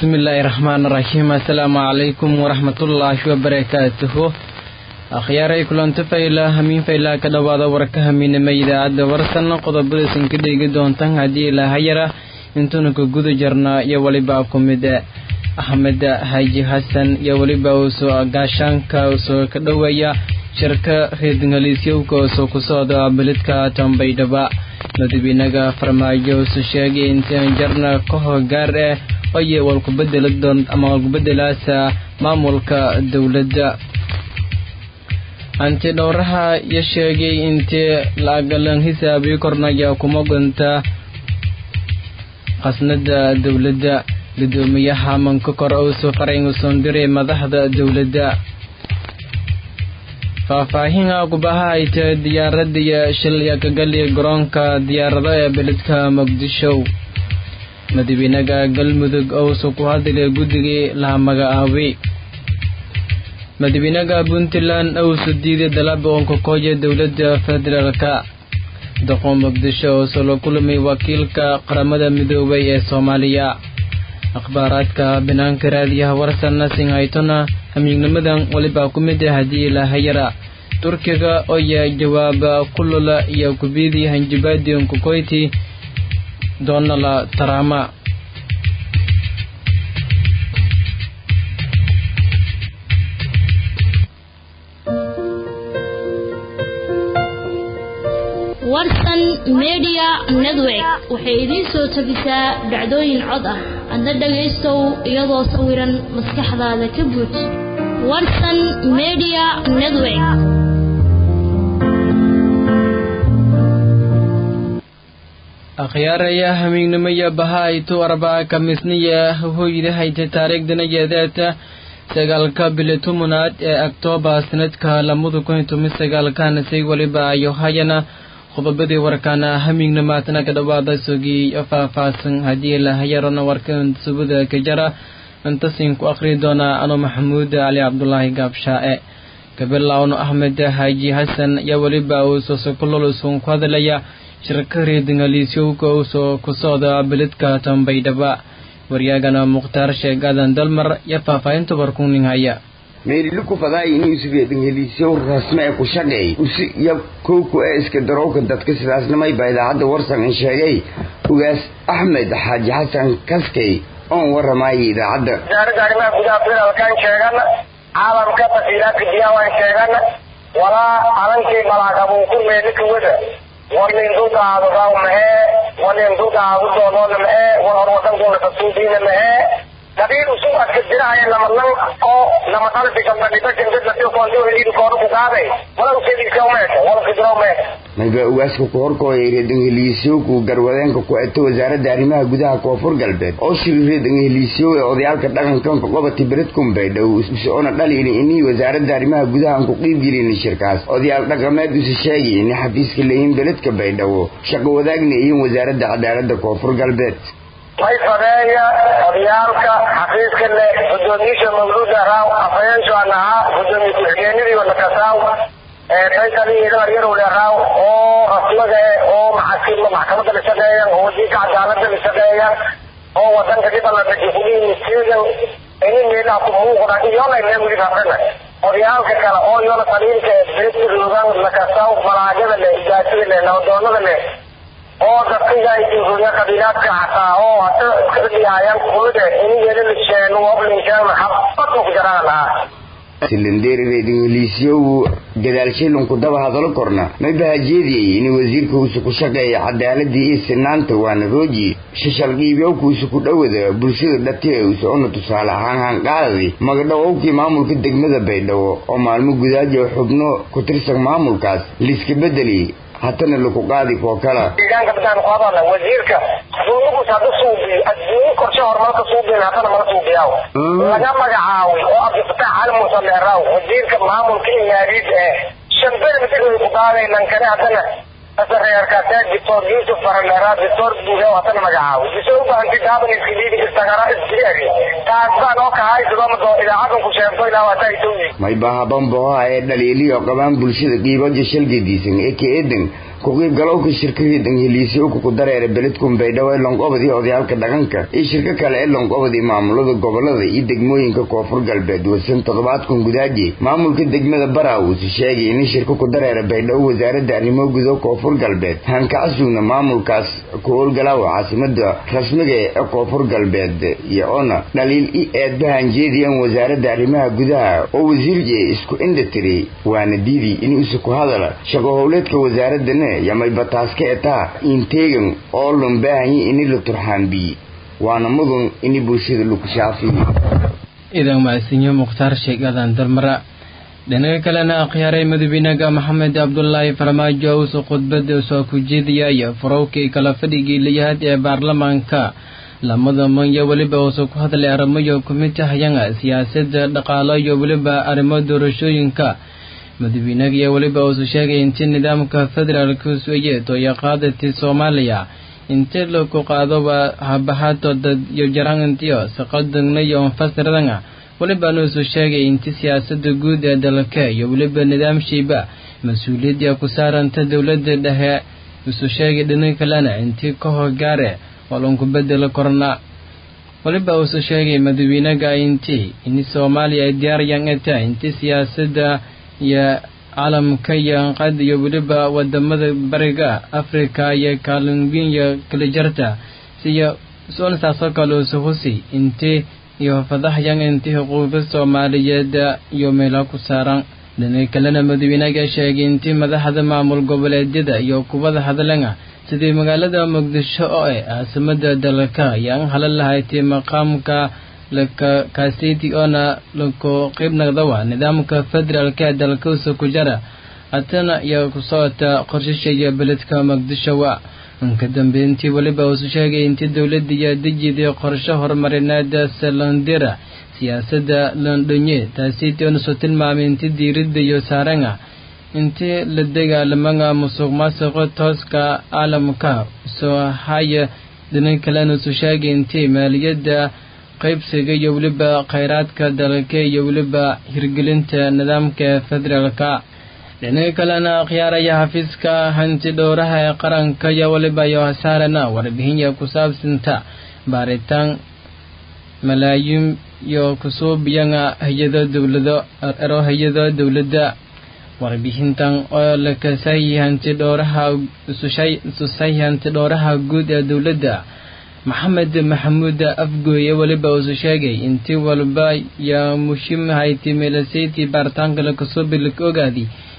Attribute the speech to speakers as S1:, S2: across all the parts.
S1: bismillaahi raxmaan raxiim assalaamu calaykum waraxmatullaahi wabarakaatuhu akhyaaray kulanto fayla hamiin faylaa ka dhowaada warka hamiinama idaacadda warsan qodobadaysan ka dheegi doontan haddii ilaahayara intuuna ka guda jarnaa iyo weliba ku mid axmed xaaji xasan iyo weliba uusoo gaashaanka usoo ka dhoweeya shirka reedingaliisyowka usoo ku socda beledka tambaydhaba madabiinaga farmaajo usu sheegay intaan jarna ka hogaar eh oye walkubedeli doon ama walkubedelaasa maamulka dowladda hanti dhowraha iyo sheegay intii la-agalan hisaabiyo kornaya kuma gunta khasnada dowladda gudoomiyaha mankokor uusoo farayn usoon diray madaxda dowladda faahfaahinha gubaha ay tahay diyaaradaiyo shilya kagali garoonka diyaarado ee beledka muqdisho madabiinaga galmudug ousu ku hadlay guddigii laha magacaabay madabiinaga puntland ousu diiday dalaba onkakooya dowladda federaalka doqo muqdisho ousu la kulmay wakiilka qaramada midoobay ee soomaaliya akhbaaraadka banaanka raadiyaha warsanna singhaytona hamiignimadan weliba ku mid ah haddii lahayara turkiga oya jawaaba kulula iyo kubidii hanjabaadi onkakoyti doonala taraama
S2: warsan media network waxay idiin soo tabisaa dhacdooyin cod ah adna dhagaystow iyadoo sawiran maskaxdaada ka buuj warsan media network
S1: akhyaaraya hamiignimaya bahaytu arbaa kamisniya hoyda hayta taariikhdanayeedeeta sagaalka bili tumunaad ee oktoobar sanadka lamada kun iyo toban sagaalkana say weliba ayo hayana qodobadii warkaana hamiignimaadna ka dhawaada sogii faahfaahsan haddii lahayarona warkan subada ka jara intasin ku akhri doonaa ano maxamuud cali cabdulaahi gaabshaae gabilawno axmed xaaji xasan iyo weliba uusoo sokololusun ku hadlaya shirka reedingaliisyowka uusoo ku socda beledka tambaydhaba waryaagana mukhtaar sheeg aadan dalmar iyo faahfaahinta warkuning haya
S3: meeliluku fadaay inuu isugeedin heliisyow rasme ee ku shaqeey usi iyo kowku ee iska darowka dadka sidaasnimay baa idaacadda warsan in sheegay ugaas axmed xaaji xasan kaskey oon waramaayay idaacadda
S4: wasaaradda arrimaha gudaha federaalkaan sheegana caalamka tasiilaadka diyaawan sheegana walaa alankii malaagabuuku meelikuwada walin duldaadadaw mahee walin duldaadu doonoona mahee wal hor wadankuna kasuudiina mahee dabiir usug aska jirahaya namanan oo nama qalbi gambadhibajangadladikoondiweliidikoonu wala useedigsawmeeka wala kidrawmeeka
S3: mayba ugaaska ku horkooyay reedangeliisyoku garwadeenka ku eto wasaaradda arrimaha gudaha koonfur galbeed oo shiri reedangeliisyow ee odayaalka dhaqankanka qobati beredkumbaydhow usoona dhalini inii wasaaradda arrimaha gudahaan ku qiibgelini shirkaas odayaal dhaqameed usi sheegay ini xafiiska leeyihin beledka baydhabo shaqo wadaagna iyin wasaaradda cadaaladda koonfur galbeed
S4: may fadeeya odayaalka xafiiska le gudoomiyiisha mawluuda raaw afhayeensuan ahaa gudoomiye ku-xigeenadii wadakasaaw eeaykaliyarowle raaw oo rasmaga oo maxkamada la shaqeeyan oo wasiirka cadaalada la shaqeeyan oo wadanka dhibaladajifuliimisteegan ini meelaha ku muuqda iyona mee weli rafrana odayaalka kale oo iyona saliilka beedkadoogan lakasaw malaagada le ijaasada le nabadoonada le oo dadkayaaruya qabiilaadka xataa oo hata kadhiyaayaan kumida inigeeda lisheen woblinsheen habadku ku jaraan lahaa
S3: silindeeri reedingeliisyow gadaalshilinku daba hadalo korna may bahajeediyey in wasiirka uusu ku shaqeeya cadaaladii iyo sinaanta waana rooji shashal qiibyowka uusu ku dhowada bulshada dhati usa ona tusaale ahaan hanqaadadi magadhowowkii maamulka degmada baydhabo oo maalmo gudaaja xubno ku tirsan maamulkaas liiska bedeli hatana laku qaadi koo kala
S4: deegaanka badaan ku hadalna wasiirka duunugus hada suubiyo adduunyo korshe horumarka suubiyan hatana mala suubiyaaw laga magacaaway oo abdifataax cali muuse leeraaw wasiirka maamulka imaariid ee shanbere madaxweyne ku qaaday lankane haddana asareerkaasee doctor yuusuf faraleeraa doctor buuga hatana magacaaway isoo u baahantay daaban iskiliidi istagara isjiri taas baan oo kahay sidoo idaacadan ku sheegto ilaa waataa isowyi
S3: may bahabamboha ee dhaliiliyo qabaan bulshada qiibaja shalgadiisan ee ka eedan ku-qiibgalowka shirkadii dhangheliisyowka ku dareera beledkun baydhabo ee lonqobadii odayaalka dhaqanka iyo shirko kale ee lonqobadii maamulada gobolada iyo degmooyinka koonfur galbeed wasan toddobaadkan gudaaji maamulka degmada baraaw usu sheegay in shirko ku dareera baydhabo wasaaradda arrimo gudo koonfur galbeed hankacasugna maamulkaas ku howlgalaawa caasimada rasmiga ee koonfur galbeed iyo ona dhaliil i eedbahan jeediyan wasaaradda arrimaha gudaha oo wasiirje isku indhatiri waana diidi in isu ku hadala shaqo howleedka wasaaradana yamay bataaska etaa inteegan oo lon baahanyi ini la turxaanbiyi waana mudan ini bulshada lagu shaafiyo
S1: idan maasinyo mukhtaar sheegadan darmara dhinaga kalena akhyaaray madaxweynaha maxamed cabdulaahi farmaajo usu khudbada soo ku jeediyaya farowkii kala fadhigii layahaad ee baarlamaanka lamada manya weliba uusu ku hadlay arrimoyo kumid tahayanga siyaasadda dhaqaalo iyo weliba arrimo doorashooyinka madaxweynaha iyo weliba uusu sheegay intii nidaamka federaalka sueye tooya qaadati soomaaliya intii laku qaado waa habahato dad iyo jarantiyo saqadagna iyo anfasiradanga weliba nuusu sheegay inti siyaasada guud ee dalka iyo weliba nidaamshiiba mas-uuliyadda ku saaranta dowladda dhexe isu sheegay dhinaga kalena intii ka hogaare walunku bedela korna weliba uusu sheegay madaxweynaga intii in soomaaliya ay diyaaryan eta inti siyaasada iyo caalamka iyo anqad iyo weliba wadamada bariga afrika iyo kaalinginya kala jarta siyo soonsaasoo kale uusu husi intii iyo fadaxyan intii xuquuqda soomaaliyeed iyo meela ku saaran dhinaga kalena madaxweynaga sheegay intii madaxda maamul goboleedyada iyo kubada hadlanga sidii magaalada muqdisho oo eh caasimada dalka ayaan halan lahayti maqaamka lakakaasiti oona laku qeyb naqdawa nidaamka federaalka ee dalkausa ku jara hatana iyo ku socota qorshashaya beledka muqdishowa ka dambeyntii weliba uusu sheegay intii dowladda iyo dejiday qorshe horumarineed salandira siyaasadda londonye taasiti oonasoo tilmaamay intii diiradda iyo saaranga intii la dagaalamanga musuq maasuqa tooska caalamka soo haya dhinaga kalena usu sheegay intii maaliyadda qaybsiga iyo weliba khayraadka dalka iyo weliba hirgelinta nidaamka federaalka dhinaga kalena akhyaaraya xafiiska hanti dhowraha ee qaranka iyo weliba iyo hasaarana warbihinya ku saabsanta baaritaan malaayiin iyo kusuubiyanga hay-ado dowlado ero hay-ado dowladda warbixintan oo la kasay hanti dhowraha isusay hanti dhowraha guud ee dowladda maxamed maxamuud afgooye weliba uusu sheegay intii walba yaa mushim hayti meelasayti baaritaanka lakasubi laka ogaadi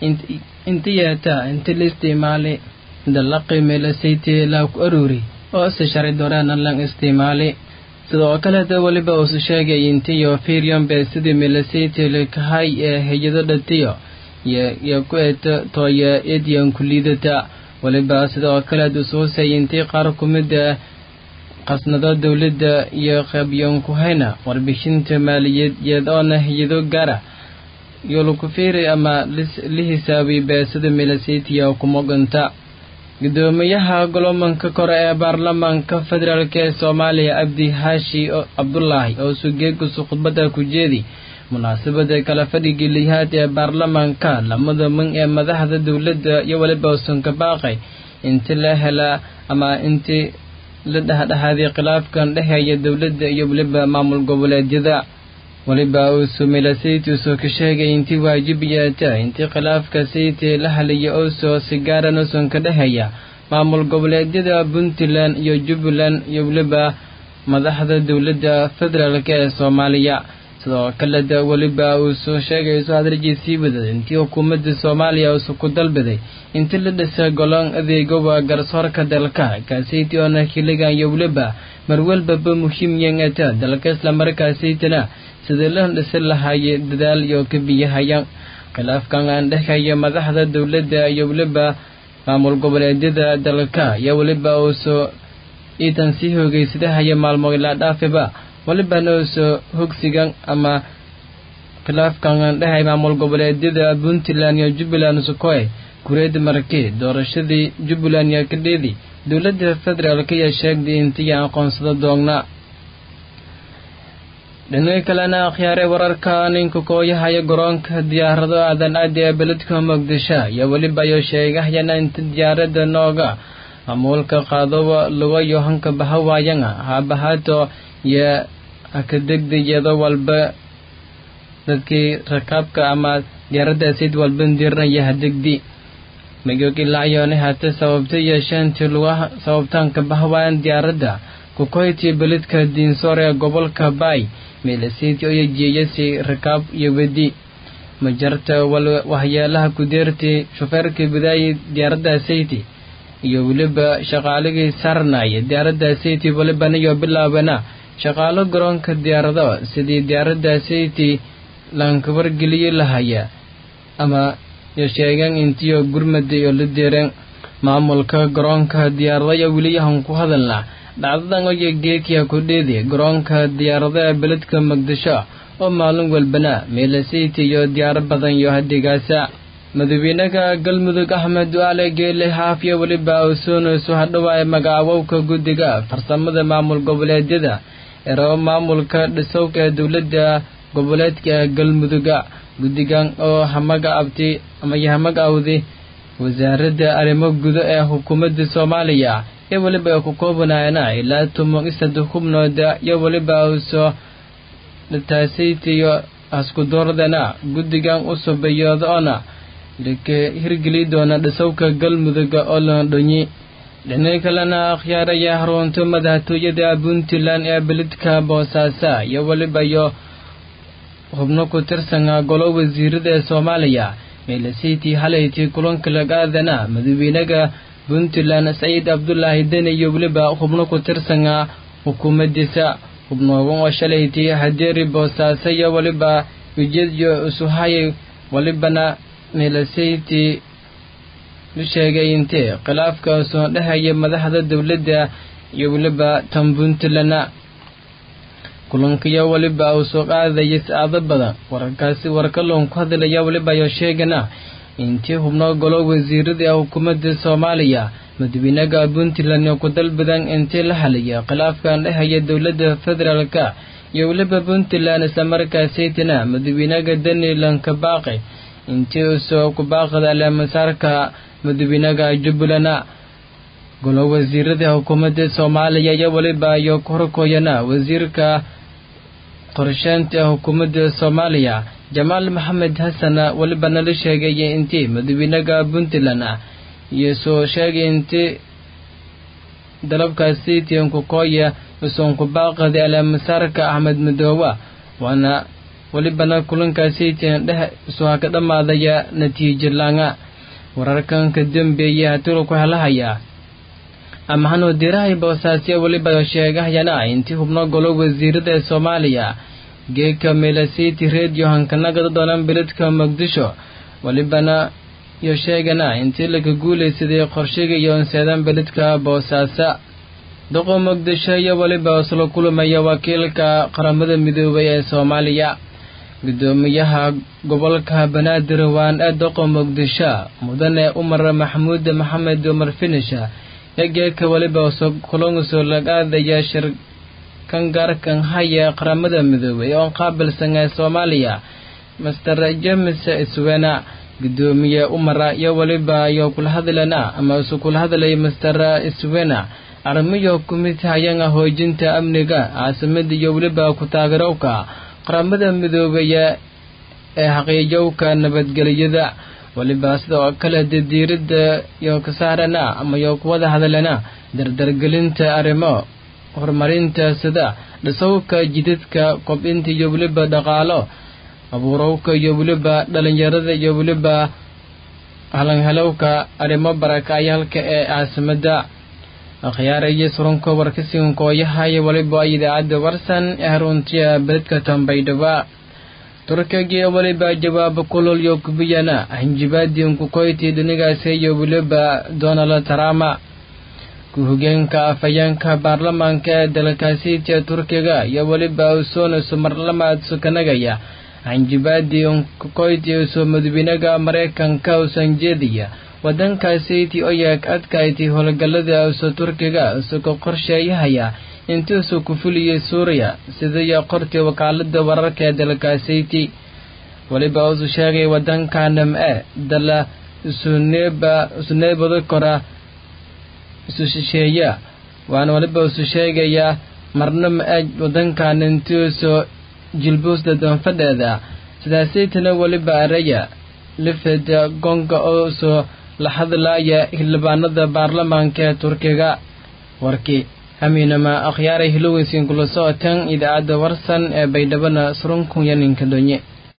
S1: inti yeeta inti la isticmaali dalaqi meelasayti laaku aruuri oo se shari doreena lan isticmaali sidoo kaleeta weliba uusu sheegay intiyo firyombe sidii meelasayti lakahay ee hay-ado dhatiyo iyo ku eeta tooya ediyan ku liidata weliba sidoo kaleed usuusay intii qaar ku mid ah qasnado dowladda iyo qabyonku hayna warbixinta maaliyadeed oona hay-ado gaara iyo laku fiiri ama la hisaabay beesada milasitiya kumoganta gudoomiyaha golomanka kore ee baarlamaanka federaalk ee soomaaliya abdi haashi cabdulaahi oo sugeegusu khudbada ku jeedi munaasabada kala fadhigii lihaad ee baarlamaanka lamada man ee madaxda dowladda iyo weliba usan ka baaqay inti la helaa ama intii la dhexdhexaaday khilaafkan dhexeeya dowladda iyo weliba maamul goboleedyada weliba uusu milasayt uusoo ka sheegay intii waajib yeeta intii khilaafka saytii la haliya oosoo sigaaran usan ka dhexeeya maamul goboleedyada puntland iyo jubbaland iyo weliba madaxda dowladda federaalk ee soomaaliya sidoo kaleda weliba uu soo sheegay soo hadaljiisii wadad intii xukuumadda soomaaliya uusu ku dalbaday intii la dhisa golon adeegowa garsoorka dalka kaasaytii oona xiligan iyo weliba marwalbaba muhiim yangata dalka islamarkaasaytana sidii la dhisi lahaayay dadaal iyo ka biyahaya khilaafkan aan dhexeeya madaxda dowladda iyo weliba maamul goboleedyada dalka iyo weliba uusoo iitan sii hoogeysadahaya maalmo ilaa dhaafiba walibana uusoo hogsigan ama khilaafkan dhehay maamul goboleedyada puntland iyo jubbaland sukoe kureed markii doorashadii jubbaland iyo kadheedi dowladda federaalk ayaa sheegday intii aqoonsado doogna dhinaga kalena akhyaare wararka ninka kooyahaya garoonka diyaarado aadan aadi ee beledka muqdisho iyo weliba iyo sheegahayana inta diyaarada nooga amuulka qaadowa lugayo hanka bahawaayanga haabahaato iyo hakadegdayado walba dadkii rakaabka ama diyaaradda sid walba dirinaya hadegdi magog ilaa iyoona hata sababta yeeshaantii lugaha sababtaanka bahawaayan diyaaradda kukoyti beledka diinsoor ee gobolka baay meelasiidka iyo jeeyasi rakaab iyo wedi majarta wahyaalaha kudeerti shufeerkii bidaayi diyaaradda sayti iyo weliba shaqaaligii saarnaya diyaaradda sayti walibana iyo bilaabana shaqaalo garoonka diyaarado sidii diyaaradda sayti laankabargeliyi lahaya ama yo sheegan intiyo gurmada iyo la deeren maamulka garoonka diyaaradayo weliyahan ku hadalna dhacdadan oyo geekiya kudheedi garoonka diyaarada ee beledka muqdisho oo maalin walbana meelasiti iyo diyaaro badan iyo hadigaasa madaxweynaha galmudug axmed du'aale geele xaafiya weliba usoonayso hadhowaay magacaabowka guddiga farsamada maamul goboleedyada erabo maamulka dhisowka ee dowladda goboleedka galmuduga guddigan oo hamaga abti ama yahamaga awdi wasaaradda arrimo gudo ee xukuumadda soomaaliya iyo weliba ay ku koobanaayana ilaa toban iyo saddex xubnooda iyo weliba uso taasaytiyo askudoordana guddigan u subayoodoona laka hirgeli doona dhisowka galmuduga oo loondhonyi dhinaca kalena akhyaaraya harunta madaxtooyada puntland ee beledka boosaaso iyo weliba iyo xubno ku tirsana golo wasiirada ee soomaaliya meelasiitii halaytii kulanka lagaadana madaxweynaha puntland saciid cabdulaahi deni iyo weliba xubno ku tirsana xukuumadiisa xubnoogan oo shalaytii hadeeri boosaaso iyo weliba ujeedyo usuhayay welibana meelasaytii u sheegay intee khilaafka soo dhehaya madaxda dowladda iyo weliba tan puntland kulankiyo weliba uu soo qaadaya saacado badan wararkaasi warkaloon ku hadlaya weliba ayo sheegana intii xubno golo wasiirada ee xukuumadda soomaaliya madaxweynaha puntland oo ku dalbadan intii la halaya khilaafkan dhehaya dowladda federaalka iyo weliba puntland islamarkaasaytana madaxweynaha danilan kabaaqi intii usoo kubaaqada aleemasaarka madaxweynaha jubbaland golo wasiirada xukuumadda soomaaliya iyo weliba iyo korkoyana wasiirka qorsheynta xukuumadda soomaaliya jamaal maxamed xasan welibana la sheegaya intii madaxweynaha puntland iyo soo sheegay intii dalabkaasi tiinkukooya usoon kubaaqada aleemasaarka axmed madoowa waana welibana kulankaasi tiin dheh isuha ka dhammaadaya natiijo laanga wararkan ka dambeeya hatula ku helahaya amahanoo dirahay boosaasya weliba sheegahayana intii xubno golo wasiirada ee soomaaliya geeka meelasiti redio hankanagada doonan beledka muqdisho welibana iyo sheegana intii laga guulaysaday qorshiga iyo onseedan beledka boosaaso doqo muqdisho iyo weliba isla kulmaya wakiilka qaramada midoobay ee soomaaliya gudoomiyaha gobolka banaadir waan ee doqo muqdisho mudane umar maxamuud maxamed umar finisha egeeka weliba kulonguso lagaadaya shirkan gaarkan haya qaramada midoobay oo qaabilsan ee soomaaliya master james iswena gudoomiye umara iyo weliba iyo kula hadlana ama isu kula hadlaya master iswena arrimiyo kumid hayanga hoojinta amniga caasimada iyo weliba ku taageerowka qaramada midoobaya ee xaqiijowka nabadgelyada weliba sidoo kale didiirada iyo kasaarana ama iyo kuwada hadalana dardargelinta arrimo horumarinta sida dhisowka jidadka kobcinta iyo weliba dhaqaalo abuurowka iyo weliba dhalinyarada iyo weliba halanhelowka arrimo barakayaalka ee caasimada akhyaaraya surunka warkasinkooyahayo weliba idaacadda warsan ee haruntiya beledka tambaydhaba turkiga weliba jawaabo kulol iyo kubiyana hanjibaadii kukoyti dhinigaasi iyo weliba donald trump ku-hogeenka afhayeenka baarlamaanka ee dalkaasiitiya turkiga iyo weliba usoonaso marlamaad sukanagaya hanjibaadii kukoyti usoo madaxweynaha maraykanka usan jeediya wadankaasiiti oyaag adkayti howlgalada uso turkiga isagoo qorsheeyahaya intuusuu ku fuliyey suuriya sidaiyo qortii wakaalada wararka ee dalkaasayti weliba usu sheegay wadanka nam-e dala isuneeba isuneebada kora isu shisheeya waana weliba isu sheegayaa marna ma-e wadankan intuusoo jilbuusda doonfadheeda sidaasaytana weliba araya lifeda gonga oo soo la hadlaaya xildhibaanada baarlamaanka ee turkiga warkii hamiinama akhyaaray hiloweysiin kula socoteen idaacadda warsan ee baydhabana surunkunyaninka donye